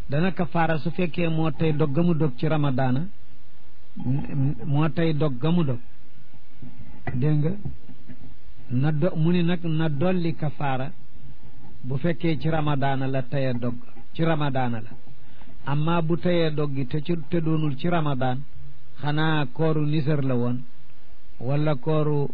dana kafaara su fekkee moo tey dog ga mu dog ci ramadaana moo tey dog ga mu dog dégg nga na do mu ni nag na dolli kafaara bu fekkee ci ramadaana la teye dog ci ramadaana la amma bu teyee dog gi te ci te doonul ci ramadaan xanaa kooru nisar la woon wala kooru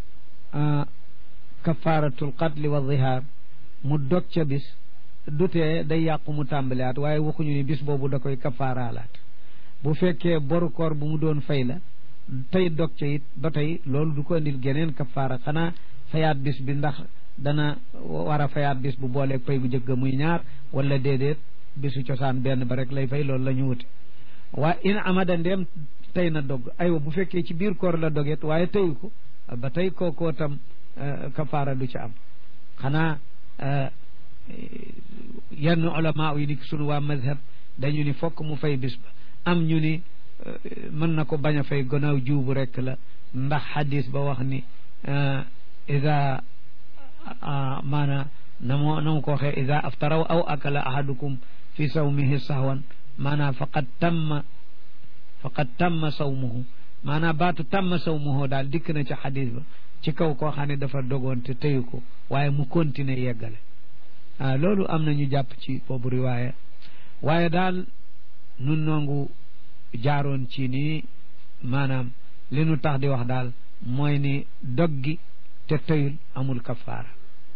kafaaratul qatli wa zihaar mu dog ca bis dutee day yàqu mu tàmbaliwaat waaye waxuñu ni bis boobu da koy kafaaraalaat bu fekkee boru koor bu mu doon fay la tey dog ca it ba tey loolu du ko indil geneen kafaara xanaa fayaat bis bi ndax dana war a fayaat bis bu booleeg pay bu njëkk muy ñaar wala déedéet bisu cosaan benn ba rek lay fay loolu la ñu wuti waaye in amada ndeem tey na dog aywa bu fekkee ci biir koor la doget waaye teyu ko ba tey kookoo tam kafaara du ca am xanaa yenn ulama yi ni sunu waa mazhab dañu ni fokk mu fay bis ba am ñu ni mën na ko bañ a fay gannaaw juubu rek la ndax xadis ba wax ni ida maana na mo na mu ko waxee ida aftaraw aw akala ahadukum fi sawmihi sahwan maanaam faqad tamma faqad tamma sawmuhu maanaam baatu tamma sawmuhu daal dikk na ci xadis ba ci kaw koo xam ne dafa dogoon te teyu ko waaye mu continuer yeggale ah loolu am na ñu jàpp ci boobu riwaaya waaye daal nun noongu jaaroon ci nii maanaam li nu tax di wax daal mooy ni dog gi te teyul amul kafaara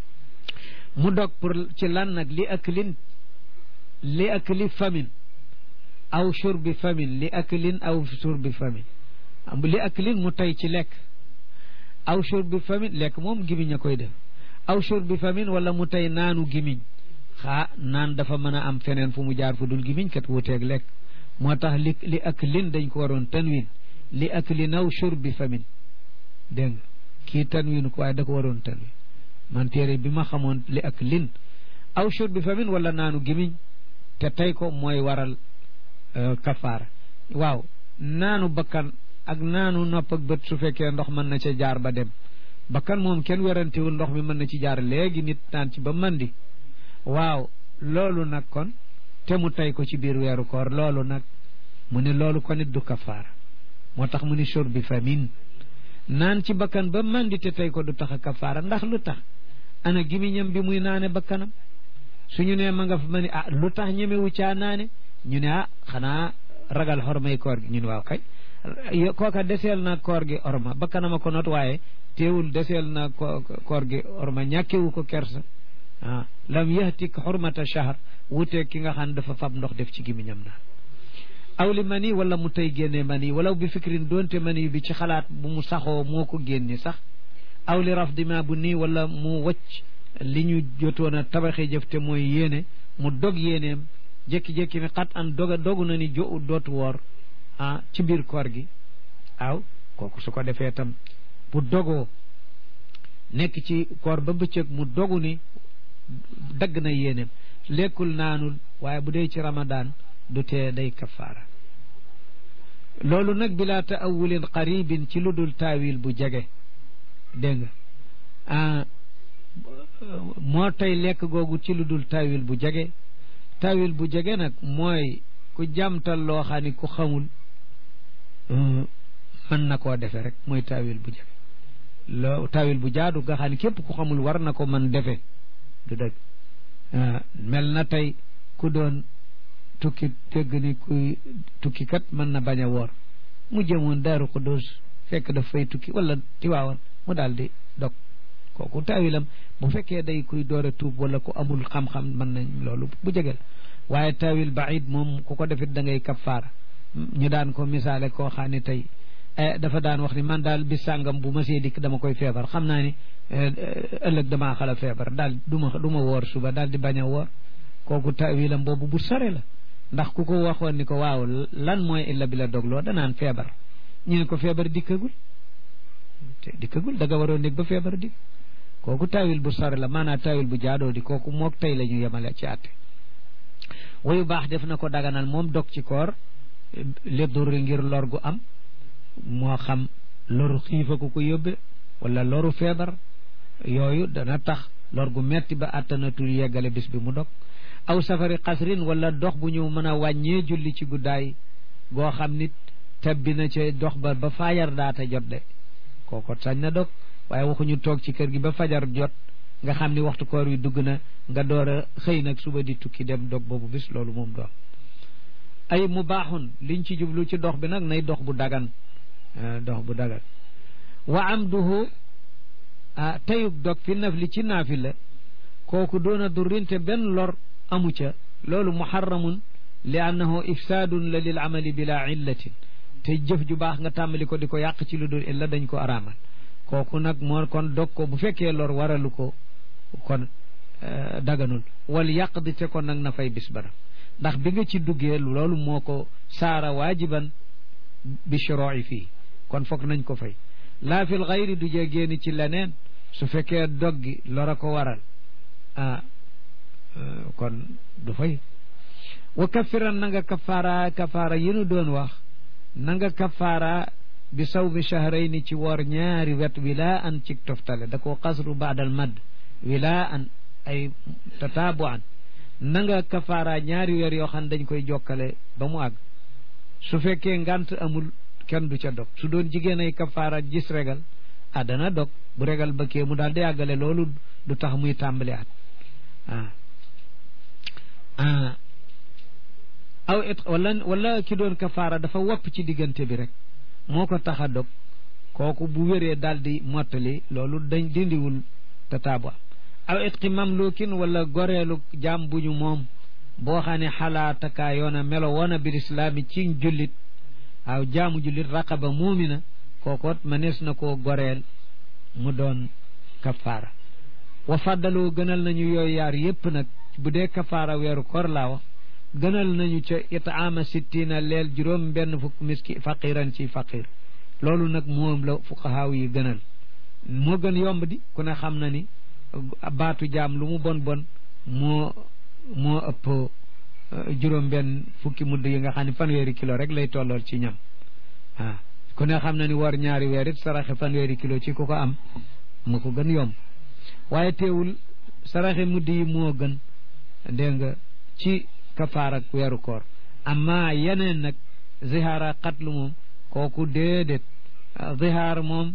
mu dog pour ci lan nag li aklin li akli famin aw shurbi famin li aklin aw shurbi famin li aklin mu tey ci lekk aw shurbi famin lekk moom gimiñ a koy def aw shurbi famin wala mu tey naanu gimiñ xaa naan dafa mën a am feneen fu mu jaar fu dul gimiñ kat wuteeg lekk moo tax li li aklin dañ ko waroon tanwin li aklin aw shurbi famin dégg nga kii tanwin ko waaye da ko waroon tanwin man téere bi ma xamoon li aklin aw shurbi famin wala naanu gimiñ te tey ko mooy waral kafaara waaw naanu bakkan ak naanu nopp ak bët su fekkee ndox mën na ca jaar ba dem bakkan moom kenn werantewul ndox mi mën na ci jaar léegi nit naan ci ba mandi waaw loolu nag kon te mu tey ko ci biir weeru koor loolu nag mu ne loolu ko nit du kafaara moo tax mu ni shurbi famin naan ci bakkan ba mandi te tey ko du tax a kafaara ndax lu tax ana gimiñam bi muy naane bakkanam suñu ne ma nga fa ma ni ah lu tax ñemewu caa naane ñu ne ah xanaa ragal xormay koor gi ñu ne waaw kay kooka deseel na koor gi orma bakkanama ko not waaye teewul deseel na koor gi orma ñàkkewu ko kersa ah lam yahtik xurmata shahr wuteeg ki nga xam ne dafa fab ndox def ci gimiñam naan aw li mani wala mu tey génne mani wala bi fikrin doonte mani bi ci xalaat bu mu saxoo moo ko génne sax aw li rafdima bu nii wala mu wacc li ñu jotoon a tabaxee jëf te mooy yéene mu dog yéeneem jékki-jékki ni xat an doga dogu na ni jo dootu woor ah ci biir koor gi waaw kooku su ko defee tam bu dogoo nekk ci koor ba bëccëg mu dogu ni dagg na yéeneem lekkul naanul waaye bu dee ci ramadaan du tee day kafaara loolu nag bila taawulin qaribin ci lu dul taawil bu jege dégg nga ah moo tey lekk googu ci lu dul taawil bu jege taawil bu jege nag mooy ku jàmtal loo xam ni ku xamul mën na koo defe rek mooy taawil bu jege loo taawil bu jaadu nga xam ne képp ku xamul war na ko mën defe du dëgg mel na tey ku doon tukki dégg ni kuy tukki kat mën na bañ a woor mu jëmoon daaru Xuddoos fekk daf fay tukki wala tiwaawan mu daal di dog kooku taawilam bu fekkee day kuy door a tuub wala ku amul xam-xam mën nañ loolu bu jege la waaye taawil baid moom ku ko defit da ngay kafaara ñu daan ko misaale koo xam ne tey dafa daan wax ni man daal bis sàngam bu ma see dikk dama koy feebar xam naa ni ëllëg damaa xala feebar daal du ma du ma woor suba daal di bañ a woor kooku taawilam boobu bu sore la ndax ku ko waxoon ni ko waaw lan mooy illa bi la dogloo danaan feebar ñu ne ko feebar dikkagul te dikkagul da nga waroon nekk ba feebar dikk kooku taawil bu sore la maanaam taawil bu jaadoo di kooku mook tey la ñu yemale ci àtte wayu baax def na ko daganal moom dog ci koor li durri ngir lor gu am moo xam loru xiifa ku ko yóbbe wala loru feebar yooyu dana tax lor gu metti ba attanatul yeggale bis bi mu dog aw safari xasrin wala dox bu ñu mën a wàññee julli ci guddaay goo xam nit tabbi na ca dox ba ba fajar daata jot de kooko sañ na dog waaye waxuñu toog ci kër gi ba fajar jot nga xam ni waxtu koor wi dugg na nga door a xëy nag suba di tukki dem dog boobu bis loolu moom doon ay mu baaxun liñ ci jublu ci dox bi nag nay dox bu dagan dox bu dagan wa amduhu ah tayub dog fi naf li ci naafi la kooku doona durrinte benn lor amu ca loolu muharramun li annahu ifsaadun la lil amali bila illatin te jëf ju baax nga tàmbali ko di ko yàq ci lu dul illa dañ ko araamal kooku nag moo kon dog ko bu fekkee lor waralu ko kon daganul wal yàq di te kon nag na fay bis bara ndax bi nga ci duggee loolu moo ko saara waajiban bi shuroi fii kon foog nañ ko fay laa fil xayri du jee génn ci leneen su fekkee dog gi lora ko waral ah kon du fay wa kafiran na nga kafaara kafaara yi nu doon wax na nga kafaara bi sawmi shahrayni ci woor ñaari wet wilaa an ci toftale da koo xasru baadal madd wilaa an ay tataabu an na nga kafaara ñaari weer yoo xam ne dañ koy jokkale ba mu àgg su fekkee ngant amul kenn du ca dog su doon jigéen ay kafaara gis regal ah dana dog bu regal ba kee mu daal di àggale loolu du tax muy tàmbali at ah aw it wala wala ki doon kafaara dafa wopp ci diggante bi rek moo ko tax a dog kooku bu wéree daal di mottali loolu dañ dindiwul tataabu am aw itqi mamlukin wala goreelu jaam bu ñu moom boo xam ne xalaatakaa yoona melo woona bil islaami ci jullit waaw jaamu jullit raqaba muumina kookoot manees na koo goreel mu doon kafaara wa faddaloo gënal nañu yooyu yaar yépp nag bu dee kafaara weeru koor laa wax gënal nañu ca itaama sittina leel juróom benn fukk miski faqiran ci faqir loolu nag moom la fuqahaaw yi gënal moo gën yomb di ku ne xam na ni baatu jaam lu mu bon bon moo moo ëpp juróom benn fukki mudd yi nga xam ne fanweeri kilo rek lay tollool ci ñam waaw ku ne xam na ni war ñaari weer it saraxe fanweeri kilo ci ku ko am mu ko gën yomb waaye teewul saraxe mudd yi moo gën dégg nga ci kafaar ak weeru koor amma yeneen nag zihaara xatlu moom kooku déedéet zihaar moom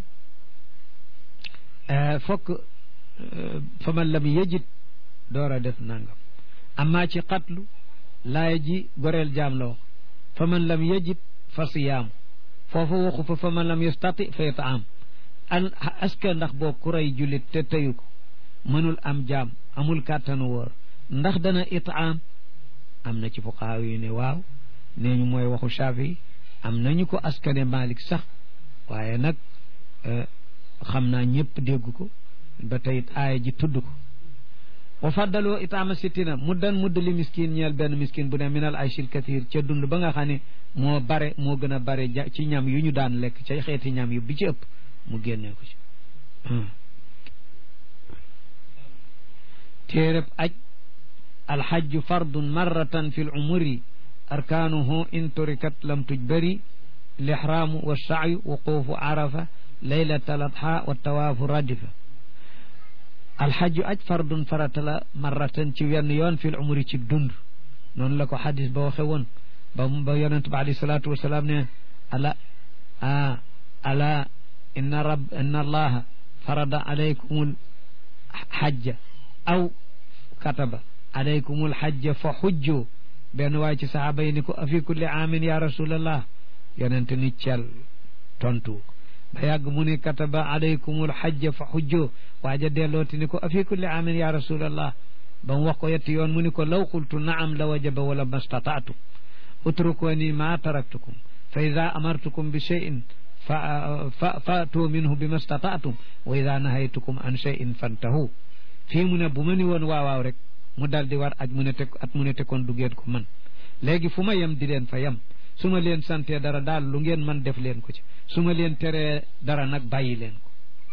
fokk fa man lam yejit door a def nangam amma ci xatlu laaya ji goreel jaam la wax fa man lam yejit fa siyaamu foofu waxu fa fa man lam yastati fa yataam an aska ndax boo ku rey jullit te teyu ko mënul am jaam amul kàttanu wóor ndax dana itaam am na ci fuqaaw yi ne waaw nee ñu mooy waxu Shaafi am nañu ko askane Malik sax waaye nag xam naa ñëpp dégg ko ba tey aaya ji tudd ko wa faddaloo itaama sittina muddan mudd li miskin ñeel benn miskin bu ne minal ayshil kathir ca dund ba nga xam ne moo bare moo gën a bare ci ñam yu ñu daan lekk ca xeeti ñam yu bi ci ëpp mu génnee ko ci téereb aj alxajju fardun marratan fi l umuri arkaanuhu in turikat lam tujbari lixraamu wa saayu wuquufu arafa laylata ladha wa tawaafu radifa alxajju aj fardun farata la marratan ci wenn yoon fi l umuri ci dund noonu la ko xadis ba waxe woon ba ba yonent ba alayhi salaatu wasalaam ne ala a ala inna rab inna allaha farada alaykumul xajja aw kataba alaykumul xajja fa xujju benn waay ci saxaaba yi ni ko afi kulli aamin ya rasulallah yonente ni cel tontu ba yàgg mu ni kataba alaykumul xajja fa xujju waaja dellooti ni ko afi kulli aamin ya rasulallah ba mu wax ko yetti yoon mu ni ko law qultu naam la wajaba wala mastataatu utrukuni ma taraktukum fa ida amartukum bi cheyin fa fa faatu minhu bi ma stataatum wa ida nahaytukum an cheyin fantahu fii mu ne bu ma ni woon waawaaw rek mu dal di war aj mu ne te at mu ne te kon du ngeen ko man léegi fu ma yem di leen fa yem su ma leen santee dara daal lu ngeen man def leen ko ci su ma leen teree dara nag bàyyi leen ko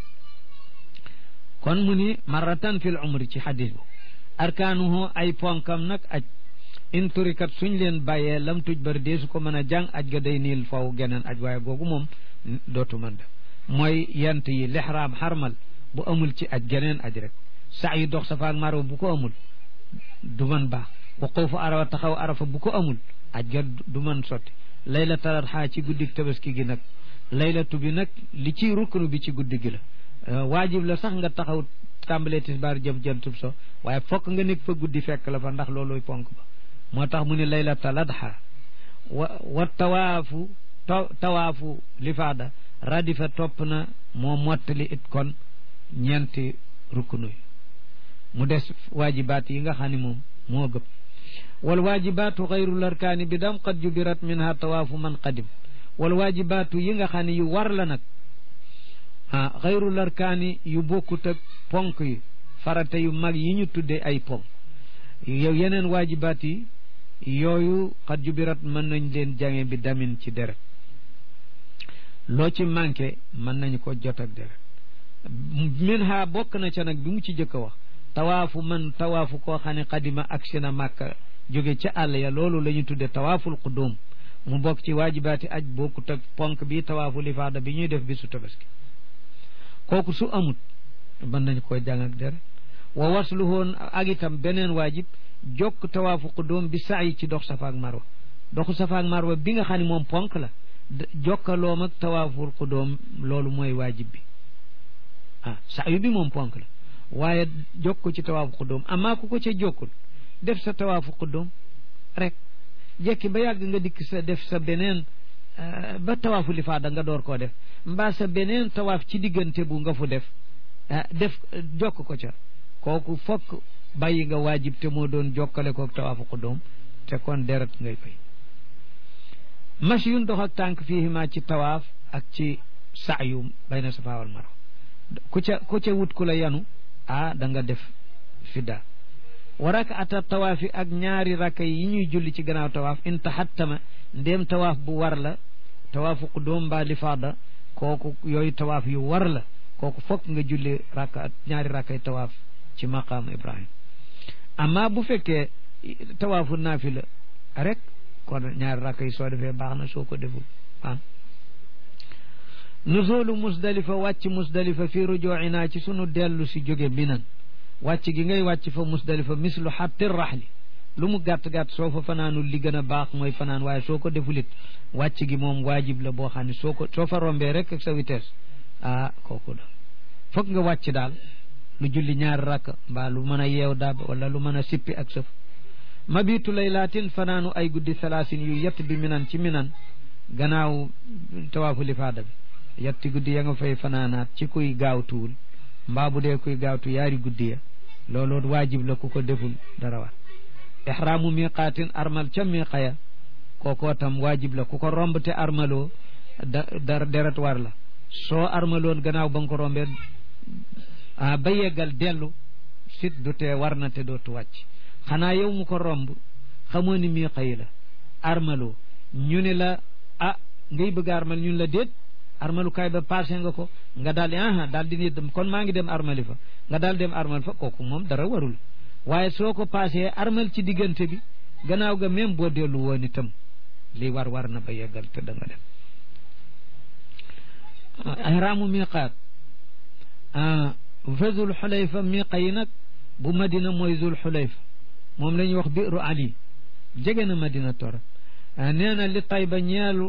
kon mu ni marratan fil umri ci xadis bu arkaanuhu ay ponkam nag aj in turikat suñ leen bàyyee lam tuj bari dee su ko mën a jàng aj ga day niil faw geneen aj waaye googu moom dootu mën def mooy yent yi lixraam xarmal bu amul ci aj geneen aj rek saa yu dox safa ak marwa bu ko amul du man baax wuquufu arafa taxaw arafa bu ko amul aj ga du mën sotti laylatul adha ci guddig tabaski gi nag laylatu bi nag li ci ruknu bi ci guddi gi la waajib la sax nga taxaw tàmbalee tisbaar jëm jantub so waaye fokk nga nekk fa guddi fekk la fa ndax looluy ponk ba moo tax mu ne laylatul adha wa wa tawaafu tawaafu lifaada radifa topp na moo mottali it kon ñeenti ruknu yi mu des waajibaat yi nga xam ne moom moo gëpp wal waajibaatu xayru larkaani bi dam qad jubirat minha tawaafu man qadim wal waajibaatu yi nga xam ne yu war la nag ah xayru larkaani yu bokkut ak ponk yi farata yu mag yi ñu tuddee ay ponk yow yeneen waajibaat yi yooyu xat jubirat mën nañ leen jange bi damin ci deret loo ci manqué mën nañu ko jot ak deret min ha bokk na ca nag bi mu ci jëkk a wax tawaafu man tawaafu koo xam ne xadima ak sina màkka jóge ca àll ya loolu la ñu tudde tawaaful qudum mu bokk ci waajibaati aj bokkut ak ponk bi tawaafu lifaada bi ñuy def bi su tabaski kooku su amut mën nañu ko jàng ak deret wa wasluhoon ak itam beneen waajib jokk tawaafu qudum bi saayi ci dox safa ak marwa doxu safa ak marwa bi nga xam ne moom ponk la jokkaloom ak tawaaful qudum loolu mooy waajib bi ah saayu bi moom ponk la waaye jokk ko ci tawaafu qudum amaa ku ko ca jokkul def sa tawaafu qudum rek jekki ba yàgg nga dikk sa def sa beneen ba tawaafu lifaada nga door koo def mbaa sa beneen tawaaf ci diggante bu nga fu def def jokk ko ca kooku fokk bàyyi nga waajib te moo doon jokkale koog tawaafu qudum te kon deret ngay fay mash yun dox ak tànk fiihima ci tawaaf ak ci saayu bayna safa wal marwa ku ca ku ca wut ku la yanu ah da nga def fidda wa rakaata tawaafi ak ñaari rakka yi ñuy julli ci gannaaw tawaaf in taxattama ndéem tawaaf bu war la tawaafu qudum mbaa lifaada kooku yooyu tawaaf yu war la kooku fokk nga julli rakka ñaari rakkay tawaaf ci maqaam ibrahim amma bu fekkee tawaafu naafila rek kon ñaari rakka yi soo defee baax na soo ko deful ah nuzulu musdalifa wàcc musdalifa fi rujuina ci sunu dellu si jóge minan wàcc gi ngay wàcc fa musdalifa mislu xatti raxli lu mu gàtt-gàtt soo fa fanaanul li gën a baax mooy fanaan waaye soo ko defulit wàcc gi moom waajib la boo xam ne soo ko soo fa rombee rek ak sa vitesse ah kooku la foog nga wàcc daal lu julli ñaari rakk mbaa lu mën a yeew daab wala lu mën a sippi ak sëf mabitu laylaatin fanaanu ay guddi salaasin yu yett bi minan ci minan gannaaw tawaafu lifaada bi yetti guddi ya nga fay fanaanaat ci kuy gaawtuwul mbaa bu dee kuy gaawtu yaari guddi ya looloo waajib la ku ko deful dara war ihraamu miqaatin armal ca miqa ya kookoo tam waajib la ku ko romb te armaloo da da deret war la soo armaloon gannaaw ba nga ko rombee ah ba yeggal dellu sit du tee war na te dootu wàcc xanaa yow mu ko romb xamoo ni miqa yi la armaloo ñu ne la ah ngay bëgg armal ñun la déet armalukaay ba passé nga ko nga daal di aha daal di dem kon maa ngi dem armali fa nga daal dem armal fa kooku moom dara warul waaye soo ko passé armal ci diggante bi gannaaw ga même boo dellu woon itam lii war war na ba yeggal te da nga dem ihraamu miqaat fa zul xulayfa miqa yi nag bu madina mooy zul xulayfa moom la ñuy wax biiru ali jege na madina torop nee na li tayba ñeelu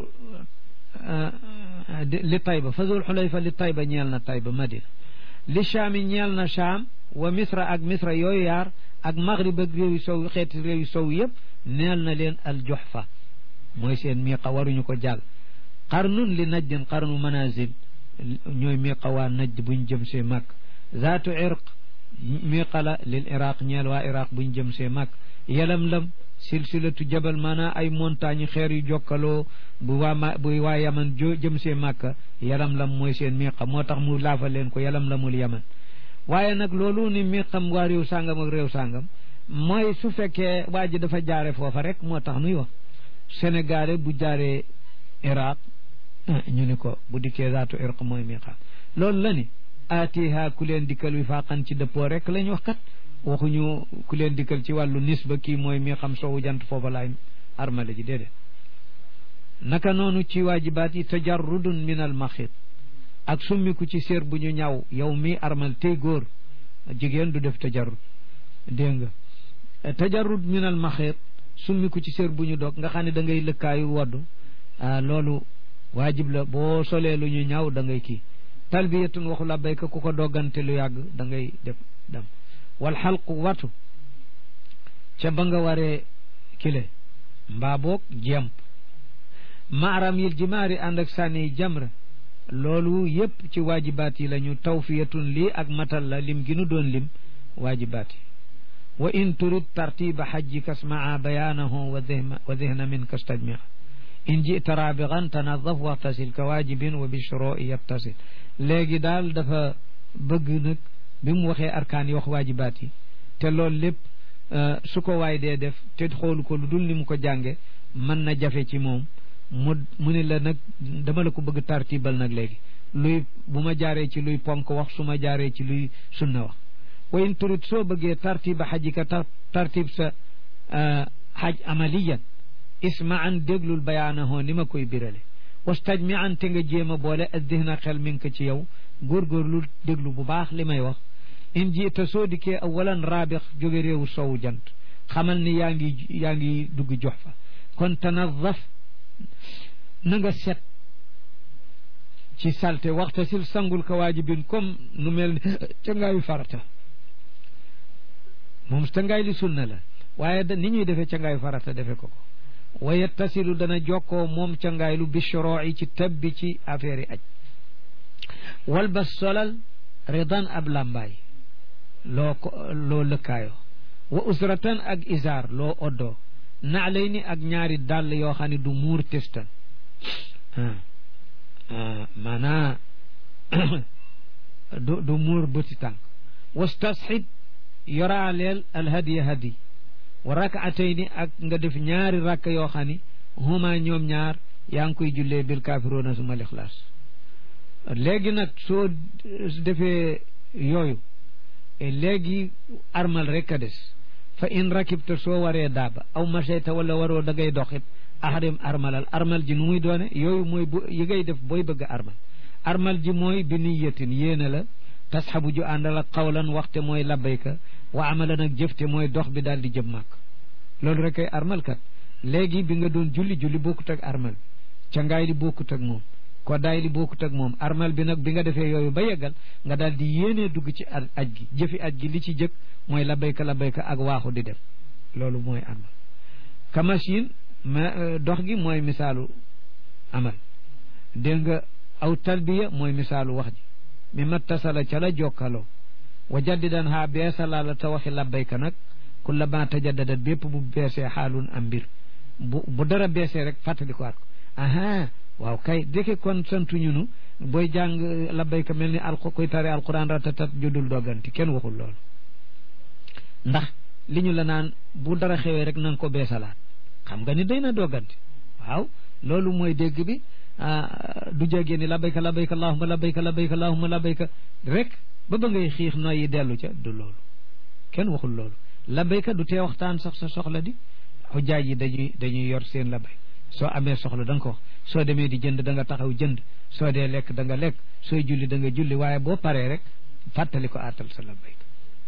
li tayba fa zul xulayfa li tayba ñeel na tayba madina li chaami ñeel na chaam wa misra ak misra yooyu yaar ak maghrib ak réew yu sow xeeti réew yu sow yëpp neel na leen al joxfa mooy seen miqa waruñu ko jàll qarnun li najdin qarnu manazil ñooy miqa waa najd buñ jëm see màkk zaatu irq miqa la lil iraq ñeel waa iraq buñ jëm see màkk yelam lam silsilatu jabal maanaa ay montagne xeer yu jokkaloo bu waa ma bu waa yaman jo jëm see màkka yalam lam mooy seen miqa moo tax mu laafa leen ko yalam lamul yaman waaye nag loolu ni miqam waa réew sàngam ak réew sàngam mooy su fekkee waa ji dafa jaare foofa rek moo tax nuy wax sénégalais bu jaaree iraq ñu ni ko bu dikkee zaatu irq mooy miqaat loolu la ni aatiha ku leen dikkal wi faaqan ci dëppoo rek lañ wax kat waxuñu ku leen dikkal ci wàllu nisba kii mooy mi xam sowu jant foofa laay armale ji déedéet naka noonu ci waajibaat yi tajarrudun min al maxit ak summiku ci séer bu ñu ñaw yow mi armal tey góor jigéen du def tajarrud dégg tajarrud min al maxeet summi ko ci sér bu ñu dog nga xam ne da ngay lëkkaayu woddu ah loolu waajib la boo solee lu ñu ñaaw da ngay kii talbiyatun waxu labbayka ku ko doggante lu yàgg da ngay def dem wal xalqu watu ca ba nga waree kile mbaa boog jemp maaram yil jimaari ànd ak sànni jamra loolu yépp ci waajibaat yi la ñu tawfiyatun lii ak matal la lim gi nu doon lim waajibaat yi wa in turid tartiba xajjika smaa bayaanahu wa dihna min kastajmia in jita rabigan tanadaf waxtasil ka waajibin wa bishroi yattasil léegi daal dafa bëgg nag bi mu waxee arkaan yi wax waajibaat yi te loolu lépp su ko waay dee def te xoolu ko lu dul ni mu ko jànge mën na jafe ci moom mu mu ne la nag dama la ko bëgg tartibal nag léegi luy bu ma jaaree ci luy ponk wax su ma jaaree ci luy sunna wax wa in turit soo bëggee tartiba xajika tartib sa xaj amaliyan isma an déglul bayaanahoo ni ma koy birale wastajmi an te nga jéem a boole addihna xel mi ngi ko ci yow góorgóorlu déglu bu baax li may wax in jiita soo dikkee awalan raabix jóge réewu sowu jant xamal ni yaa ngi yaa ngi dugg jox fa kon tanadaf na nga set ci salte waxta sil sangul ka waajibin comme nu mel ni cangaayu farata moom cangaay li sunna la waaye da ni ñuy defee cangaayu farata defe ko ko waye tasilu dana jokkoo moom cangaay lu bishoroo yi ci tabbi ci affaire yi aj wal ba solal ridan ab làmbaay loo ko loo lëkkaayoo wa usratan ak isaar loo oddoo naalay ni ak ñaari dàll yoo xam ne du muur testan maanaa du du muur bëti tànk wastasxib yoraaleel alhadiya hadi wa rakaatayni ak nga def ñaari rakk yoo xam ni huma ñoom ñaar yaa ngi koy jullee bil kaafiroona suma lixlaas léegi nag soo defee yooyu léegi armal rek a des fa in rakibta soo waree daaba aw machayta wala waroo da ngay doxit ahrim armalal armal ji nu muy doone yooyu mooy bu yi ngay def booy bëgg a armal armal ji mooy bi niyatin yéene la tasxabu ju àndal ak xawlan waxte mooy labbayka wa amalan ak jëfte mooy dox bi daal di jëm màkk loolu rek ay armal kat léegi bi nga doon julli julli bokkut ak armal ca ngaay li bokkut ak moom ko daay li bokkut ak moom armal bi nag bi nga defee yooyu ba yeggal nga daal di yéenee dugg ci aj gi jëfi aj gi li ci jëkk mooy labbayka labbayka ak waaxu di dem loolu mooy armal ka machine ma dox gi mooy misaalu amal dégg nga aw talbiya mooy misaalu wax ji mi mattasala ca la jokkaloo wa jaddidan haa beesala la ta waxi labbayka nag kulla ma tajaddadat bépp bu beesee xaalun am mbir bu bu dara beesee rek fàttali ko at ko aha waaw kay deke kon santuñu nu booy jàng labbayka mel ni al koy tari alquran ratatat judul dogganti kenn waxul loolu ndax li ñu la naan bu dara xewee rek na nga ko beesalaat xam nga ni day na dogganti waaw loolu mooy dégg bi du jégee ni labbayka labbayka allahumma labbayka labbayka allahumma labbayka rek ba ba ngay xiix noyyi dellu ca du loolu kenn waxul loolu labbayka du tee waxtaan sax sa soxla di xujjaaj yi dañuy dañuy yor seen labbay soo amee soxla da nga ko wax soo demee di jënd da nga taxaw jënd soo dee lekk da nga lekk sooy julli da nga julli waaye boo paree rek fàttali ko aatal sa labbayka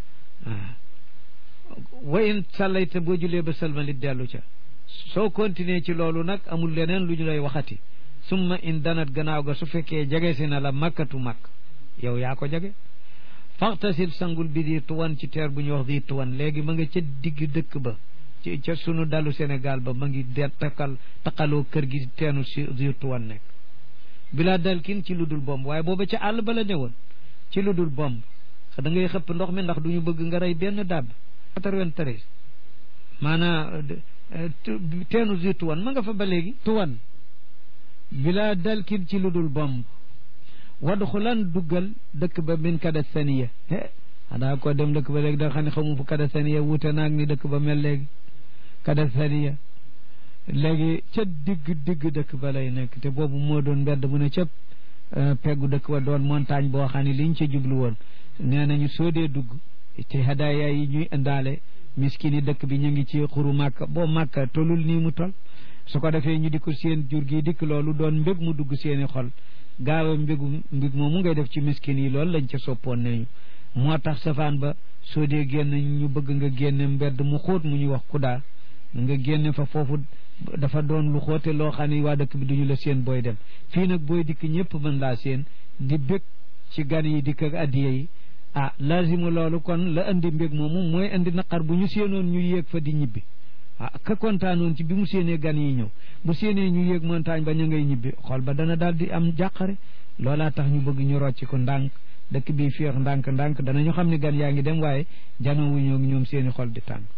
wa in sallayta boo jullee ba salmalit dellu ca soo continuer ci loolu nag amul leneen lu ñu lay waxati summa in danat gannaaw ga su fekkee jege si na la makkatu makk yow yaa ko jege faxtasil sangul bi di tuwan ci teer bu ñuy wax di tuwan léegi ma nga ca digg dëkk ba ci ca sunu dalu Sénégal ba ma ngi de takkal takkaloo kër gi teenu si di tuwan nekk bilaa dalkin ci lu dul bomb waaye booba ca àll ba la newoon ci lu dul bomb da ngay xëpp ndox mi ndax du ñu bëgg nga rey benn dàbb 93 maanaa teenu di tuwan ma nga fa ba léegi tuwan bila dalkin ci lu dul bomb wadxulan duggal dëkk ba min kada saniya xanaa ko dem dëkk ba léegi da xam ne xamu fu kada saniya wuute naag ni dëkk ba mel léegi kada saniya léegi ca digg digg dëkk ba lay nekk te boobu moo doon mbedd mu ne ca peggu dëkk ba doon montagne boo xam ne liñ ca jublu woon nee nañu soo dee dugg ci hadaaya yi ñuy indaale miskin yi dëkk bi ñu ngi ci xuru màkka boo màkka tolul nii mu tol su ko defee ñu di ko seen jur gi dikk loolu doon mbég mu dugg seeni xol gaaw a mbégu mbég moomu ngay def ci miskin yi loolu lañ ca soppoon nañu moo tax safaan ba soo dee génn ñu bëgg nga génne mbedd mu xóot mu ñuy wax kudaa nga génne fa foofu dafa doon lu xóote loo xam ne waa dëkk bi duñu la seen booy dem fii nag booy dikk ñëpp mën laa seen di bég ci gan yi dikk ak addiya yi ah lazimu loolu kon la andi mbég moomu mooy andi naqar bu ñu séenoon ñu yéeg fa di ñibbi ah ka kontaanoon ci bi mu séenee gan yi ñëw bu séenee ñu yéeg montagne ba ña ngay ñibbi xol ba dana daal di am jàqare loolaa tax ñu bëgg ñu rocci ko ndànk dëkk bi féex ndànk ndànk danañu xam ne gan yaa ngi dem waaye janoowu ñoo ñoom seeni xol di tàng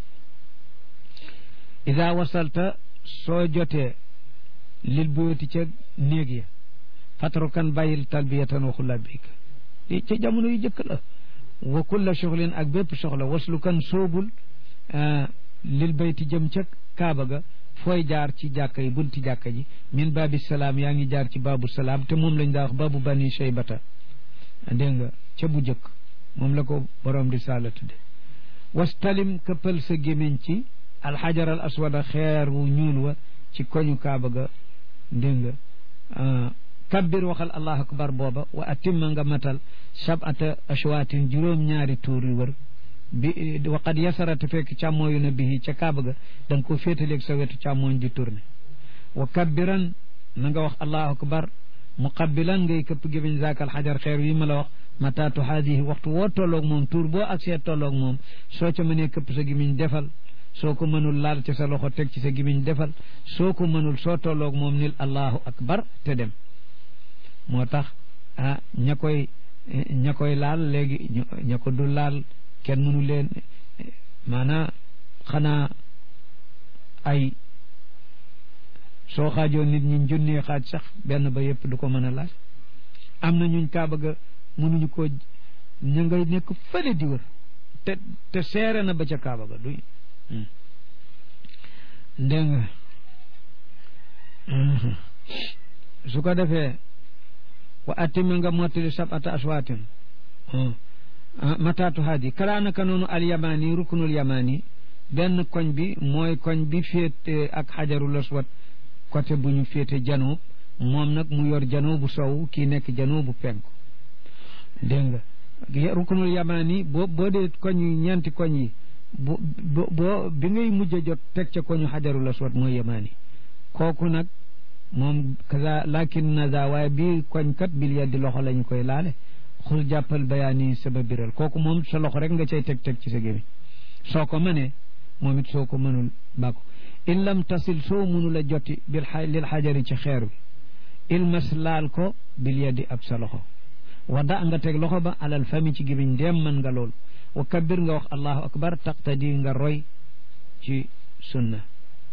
ida wasalta soo jotee lil buyoti ca néeg ya fatrukan bàyyil talbiyatan waxu labik li ca jamono yu jëkk la wa kulla soxlin ak bépp soxla waslu kan soobul lil bayti jëm ca kaaba ga fooy jaar ci jàkka yi bunti jàkka ji min baabi salaam yaa ngi jaar ci baabu salaam te moom lañ daa wax baabu bani shaybata dégg nga ca bu jëkk moom la ko borom risaala tudde wastalim këppal sa gémmiñ ci alxajar al aswada xeer wu ñuul wa ci koñu kaaba ga dégg nga kabbir waxal allahu akbar booba wa atimma nga matal sabata ashwaatin juróom-ñaari tuur yu wër bi waqad yasarate fekk càmmooyu na bihi ca kaaba ga da nga ko féetaleeg sa wetu càmmooñ di tourné wa kabbiran na nga wax allahu akbar muqabbilan ngay këpp gémmiñ zaakal xajar xeer yi ma la wax mataatu haadihi waxtu woo tolloog moom tuur boo agsee tolloog moom soo ca mënee këpp sa gémmiñ defal soo ko mënul laal ci sa loxo teg ci sa gémmiñ defal soo ko mënul soo tolloog moom nil allahu akbar te dem moo tax ah ña koy ña koy laal léegi ña ko du laal kenn mënu leen maanaa xanaa ay soo xaajoon nit ñi junnee xaaj sax benn ba yëpp du ko mën a laal am na ñuñ kaaba ga mënuñu ko ña ngay nekk fële di wër te te seere na ba ca kaaba ga duy dégg nga su ko defee wa attimi nga mottali sabata aswaatin mataatu haadi kalaanaka noonu al yamani ruknul yamani benn koñ bi mooy koñ bi féete ak xajarul aswad côté bu ñu féete janoob moom nag mu yor janoo bu sow kii nekk janoo bu penku dégg nga ruknul yamani boo boo dee koñ yi ñeenti koñ yi bo boo bi ngay mujj a jot teg ca koñu xajarul aswad mooy yamani kooku nag moom kaza lakin naza waaye bii koñ kat bil yaddi loxo lañu koy laale xul jàppal bayaani sama biral kooku moom sa loxo rek nga cay teg teg ci sa gémmiñ soo ko mënee moom it soo ko mënul bàkko in lam tasil soo mënul a joti bil lil xajari ci xeer bi ilmas laal ko bil yaddi ab sa loxo wa da nga teg loxo ba alal fami ci gémmiñ ndéem mën nga lool wa kabbir nga wax allahu akbar taqtadi nga roy ci sunna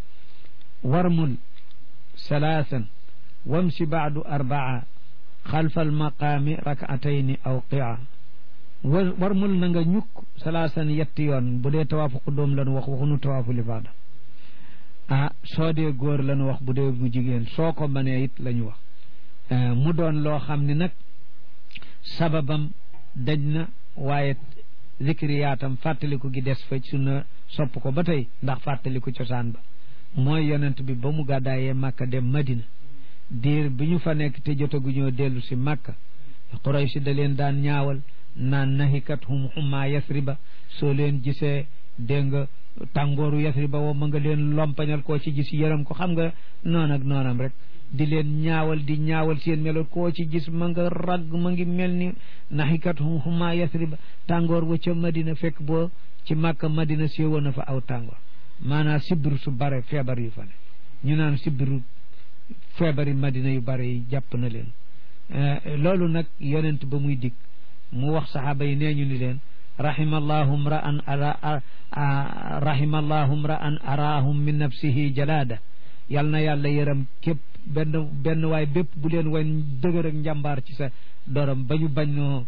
warmul salaasan wamsi baadu arbaa xalfa almaqaami rakatayni aw qia warmul na nga ñukk salaasan yetti yoon bu dee tawaafu qudóom lanu wax waxunu tawaafu lifaada ah soo dee góor lanu wax bu dee bu jigéen soo ko mënee it la ñu wax mu doon loo xam ne nag sababam daj na waaye zikriyaatam fàttaliku gi des fa sunna sopp ko ba tey ndax fàttaliku cosaan ba mooy yonent bi ba mu gàddaayee màkka dem madina diir bi ñu fa nekk te jotaguñoo dellu si màkka Quraysh da leen daan ñaawal naan nahikat hum hummaa yasriba soo leen gisee dégg nga tàngooru yasriba woo ma nga leen lompañal koo ci gis yërëm ko xam nga noon ak noonam rek di leen ñaawal di ñaawal seen melo koo ci gis ma nga ragg ma ngi mel ni nahikat hum hummaa yasriba tàngoor wa ca madina fekk boo ci màkka madina séewoon na fa aw tàngoor maanaam sibbiru su bare feebar yu fa ne ñu naan sibbiru feebari madina yu bare yi jàpp na leen loolu nag yonent ba muy dikk mu wax saxaaba yi nee ñu ni leen rahimallahu mra'an ara rahimallahu mra'an araahum min nafsihi jalaada yal na yàlla yërëm képp benn benn waay bépp bu leen wan dëgër ak njàmbaar ci sa dorom ba ñu bañ noo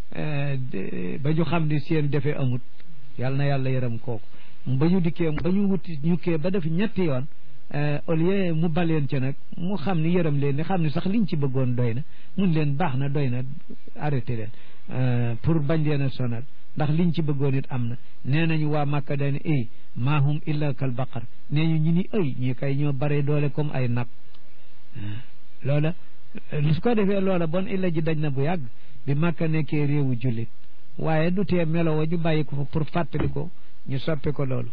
ba ñu xam ni seen defee amut yal na yàlla yërëm kooku ba ñu dikkee ba ñu wuti ñukkee ba def ñetti yoon au lieu mu baleen ca nag mu xam ni yërëm leen ni xam ni sax liñ ci bëggoon doy na mun leen baax na doy na arrêté leen pour bañ leen a sonal ndax liñ ci bëggoon it am na nee nañu waa Màkka daane ay maahum illa kal baqar nee ñu ñu ni ay ñi kay ñoo bare doole comme ay nag loola su ko defee loola bon illa ji daj na bu yàgg bi Màkka nekkee réewu jullit waaye du tee melo wa ñu bàyyi ko fa pour fàttali ko ñu soppi ko loolu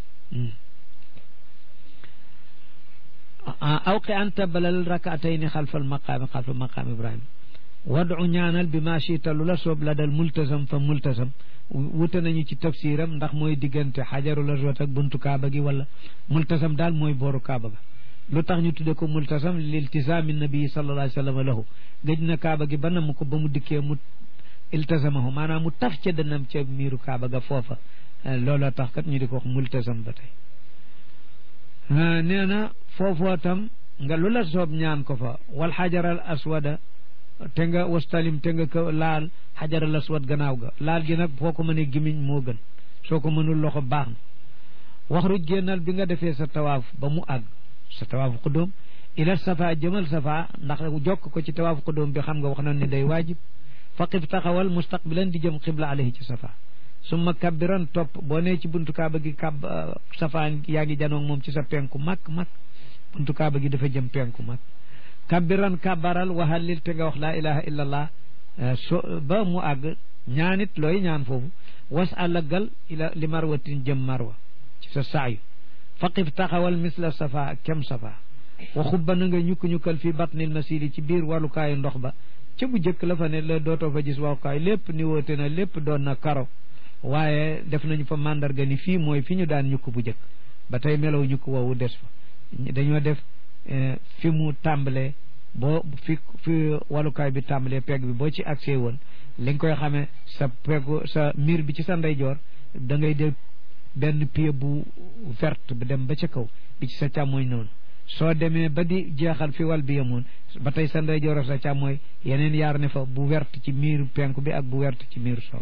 awqi anta balal rakaatayni xalfal maqaami xalfa maqaam ibrahima wadu ñaanal bi ma chita lu la soob la dal multasam fa multasam wute nañu ci tafsiram ndax mooy diggante xajarul aswad ak buntu kaaba gi wala multasam daal mooy booru kaaba ga lu tax ñu tudde ko multasam liltisaami nabii sallallahu alayhi wa sallam lahu gëj na kaaba gi ba namm ko ba mu dikkee mu iltasamahu maanaam mu taf ca dënam ca miiru kaaba ga foofa looloo tax kat ñu di ko wax multasam ba tey nee na foofoo tam nga lu la soob ñaan ko fa wal xajaral aswada te nga wastalim te nga ko laal xajaral aswad gannaaw ga laal gi nag foo ko mënee gimiñ moo gën soo ko mënul loxo baax na wax ruj génnal bi nga defee sa tawaaf ba mu àgg sa tawaaf xudóom ila safa jëmal safa ndax jokk ko ci tawaaf xudóom bi xam nga wax na ne day waajib faqif taxawal mustaqbilan di jëm xibla alayhi ci safa summa kabbiran topp boo nee ci buntu kaaba gi kab safa yaa ngi janoog moom ci sa penku mag mag buntu kaaba gi dafa jëm penku mag kabbiran kabbaral waxallil te nga wax laa ilaha illa allah so ba mu àgg ñaanit looy ñaan foofu was àllagal ila li marwatin jëm marwa ci sa saayu faqif taxawal misla safa kem safa wa xubba na nga ñukk-ñukkal fii batnil masiri ci biir wàllukaayu ndox ba ca bu jëkk la fa ne la dootoo fa gis waxukaay lépp ni woote na lépp doon na karo waaye def nañu fa mandarga ni fii mooy fi ñu daan ñukk bu jëkk ba tey melow ñukk woowu des fa dañoo def fi mu tàmbalee boo fi fi walukaay bi tàmbalee pegg bi boo ci accès woon li nga koy xamee sa peggu sa miir bi ci sa ndeyjoor da ngay def benn pied bu verte bi dem ba ca kaw bi ci sa càmmooñ noonu soo demee ba di jeexal fi wal bi yemoon ba tey sa ndeyjoor sa càmmooy yeneen yaar ne fa bu verte ci miiru penku bi ak bu verte ci miiru soow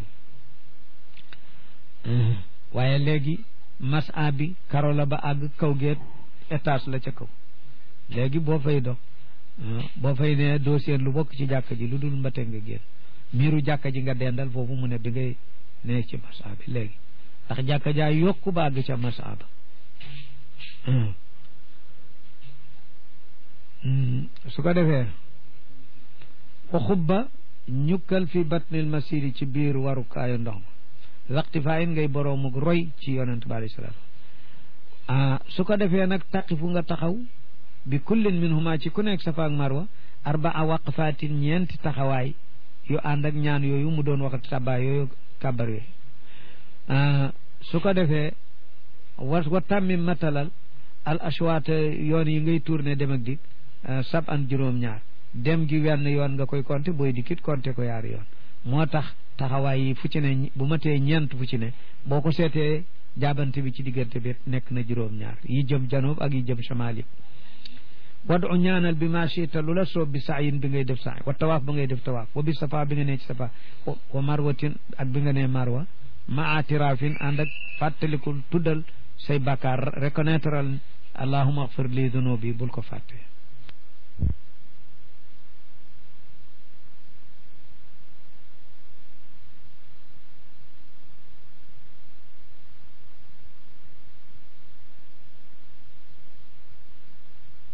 waaye léegi masa bi karo la ba àgg kaw geet étage la ca kaw léegi boo fay dox boo fay ne doo seen lu bokk ci jàkka ji lu dul mbate nga génn miiru jàkka ji nga dendal foofu mu ne bi ngay ne ci masa bi léegi ndax jàkka jaa yokku ba àgg ca masa ba su ko defee wa xubba ñukkal fi batnil masiri ci biir warukaayu ndox ma laqtifaayin ngay boroomuk roy ci yonent bi alayhi salaatu ah su ko defee nag taqifu nga taxaw bi kullin min huma ci ku nekk safa ak marwa arbaa waqfaatin ñeenti taxawaay yu ànd ak ñaan yooyu mu doon wax sabaa yooyu kàbbar yooyu su ko defee wa wa tàmmi matalal al ashwaat yoon yi ngay tourné dem ak dik sab an juróom-ñaar dem gi wenn yoon nga koy compter booy dikkit compter ko yaari yoon moo tax taxawaay yi fu ci ne bu ma tee ñeent fu ci ne boo ko seetee jaabante bi ci diggante bi nekk na juróom-ñaar yi jëm janoob ak yi jëm shamaal yëpp wadu ñaanal bi ma chita lu la soob bi saayin bi ngay def saay wa tawaaf ba ngay def tawaaf wa bi safa bi nga nee ci safa wa marwatin ak bi nga nee marwa ma atirafin ànd ak fàttalikul tuddal say bakkaar reconnaître al allahuma axfir li dunubi bul ko fàtte